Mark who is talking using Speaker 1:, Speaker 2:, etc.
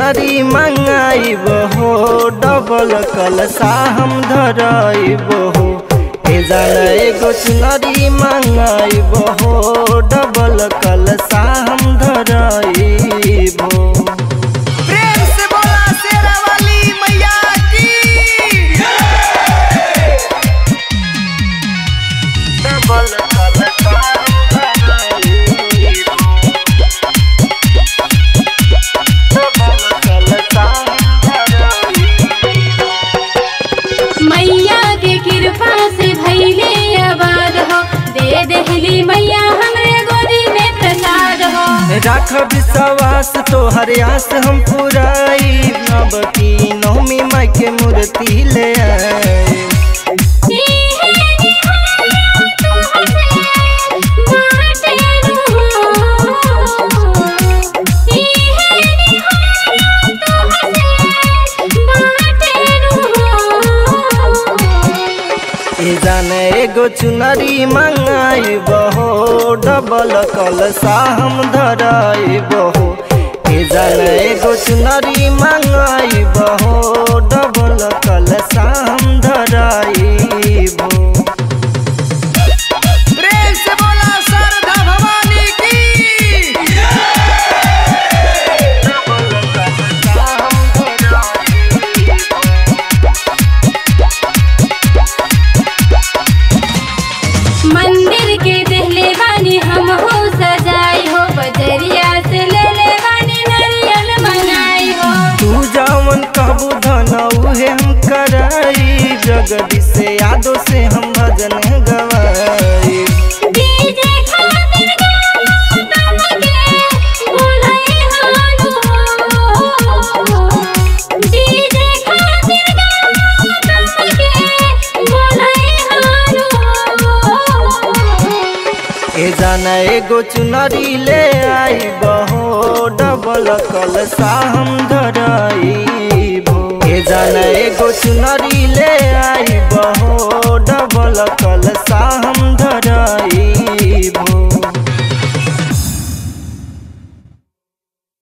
Speaker 1: चुनरी मंगाइब हो डबल कलसा हम धराइब हो हे जान एगो चुनरी मंगाइब हो डबल कलसा हम धराइब हो
Speaker 2: प्रेम से बोला शेरा वाली मैया की
Speaker 1: डबल कलसा हम धराइब हो डबल कलसा हम धराइब हो
Speaker 3: मैया के कृपा से भैले आबाद हो दे देहली मैया हमरे गोदी में प्रसाद हो
Speaker 1: राख विश्वास तोहर आस हम पुराई नब की नौमी माई के मूर्ति ले आए ए जाने एगो चुनरी मंगाई बहो डबल कलसा हम धराई बहो ए जाने एगो चुनरी मंगाई बहो डबल कलसा हम धराई बहो
Speaker 2: प्रेम से बोला शारदा भवानी की
Speaker 3: मंदिर के देहले बानी हम हो सजाई हो बजरिया से ले ले बानी नारियल मनाई हो
Speaker 1: तू जावन कहबू धन उहे हम कराई जगदी से यादों से हम भजन गवाई
Speaker 3: डीजे खातिर गाना तमके बोलाई हानो डीजे खातिर गाना तमके बोलाई हानो
Speaker 1: ए जाना एगो चुनरी ले आई बहो डबल कलसा हम धराई बो ए जाना एगो चुनरी ले आई बहो डबल